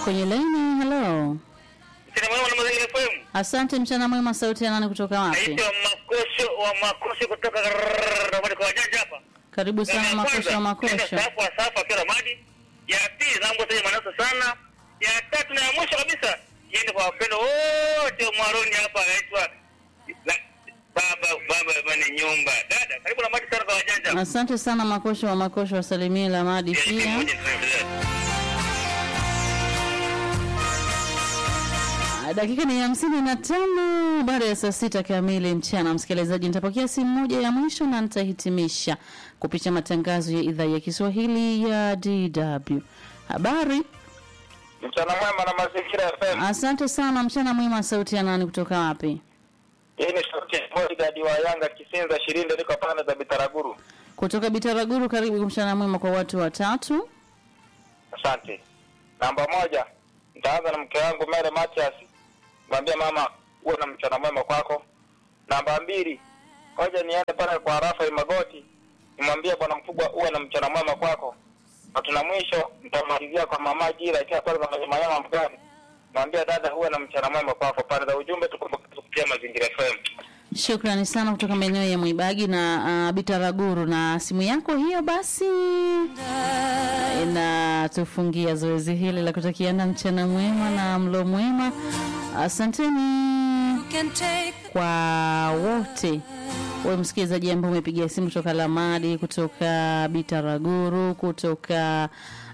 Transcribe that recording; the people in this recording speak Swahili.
kwenye laini. Hello, Mchana mwema na Mazingira FM. asante. Mchana mwema, sauti ya nani kutoka wapi? Naitwa Makosho wa Makosho kutoka Ramadi kwa wajanja hapa. Karibu sana Makosho wa Makosho. Safu wa safu akiwa Ramadi. Ya pili zangu sasa manasa sana. Ya tatu na ya mwisho kabisa iende kwa wapendo wote wa Mwaroni hapa anaitwa la- baba baba baba ni nyumba. Dada, karibu Ramadi sana kwa wajanja. Asante sana Makosho wa Makosho, wasalimie Lamadi Ya, pia. moja tunaendelea. Ah, Dakika ni hamsini na tano baada ya saa sita kamili mchana. Msikilizaji, nitapokea simu moja ya mwisho na nitahitimisha kupitia matangazo ya idhaa ya Kiswahili ya DW. Habari, Mchana mwema na Mazingira FM. asante sana. Mchana mwema. Sauti ya nani kutoka wapi? Hii ni sauti ya bodyguard wa Yanga Kisinza Shirinde, niko pande za Bitaraguru. Kutoka Bitaraguru. Karibu mchana mwema kwa watu watatu. Asante. Namba moja, nitaanza na mke wangu Mere Matias, mwambie mama uwe na mchana mwema kwako. Namba mbili, ngoja niende pale kwa Rafael Magoti, nimwambie bwana mkubwa uwe na mchana mwema kwako. Na tuna mwisho, nitamalizia kwa mama Jira ikiwa pale za Manyama Mgani, mwambie dada uwe na mchana mwema kwako. Pande za ujumbe tukumbuke kupitia Mazingira FM. Shukrani sana kutoka maeneo ya Mwibagi na uh, Bitaraguru, na simu yako hiyo basi inatufungia zoezi hili la kutakiana mchana mwema na mlo mwema. Asanteni kwa wote wewe msikilizaji ambao umepigia simu kutoka Lamadi, kutoka Bitaraguru, kutoka